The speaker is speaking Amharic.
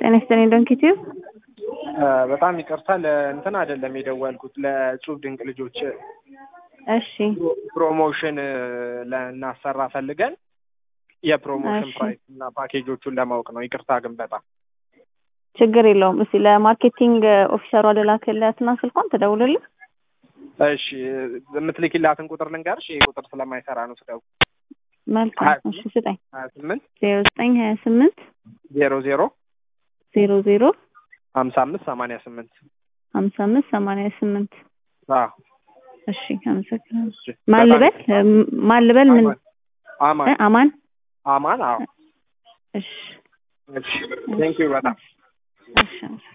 ጤና ይስጥልኝ ዶንኪቲቭ በጣም ይቅርታ ለእንትን አይደለም የደወልኩት ለእጹብ ድንቅ ልጆች እሺ ፕሮሞሽን ልናሰራ ፈልገን የፕሮሞሽን እሺ። ፕራይስ እና ፓኬጆቹን ለማወቅ ነው። ይቅርታ ግን በጣም ችግር የለውም። እስኪ ለማርኬቲንግ ኦፊሰሯ ልላክላትና ስልኳን ትደውልልኝ። እሺ የምትልኪላትን ቁጥር ልንገርሽ። ይሄ ቁጥር ስለማይሰራ ነው ስደው መልካም ሀያ እሺ ስጠኝ። ሀያ ስምንት ዜሮ ዘጠኝ ሀያ ስምንት ዜሮ ዜሮ ዜሮ ዜሮ ሀምሳ አምስት ሰማንያ ስምንት ሀምሳ አምስት ሰማንያ ስምንት አዎ እሺ አመሰግናለሁ። እሺ። ማን ልበል እም- ማን ልበል ምን አማን እ አማን አማን አዎ እሺ እሺ ቴንኪው በጣም እሺ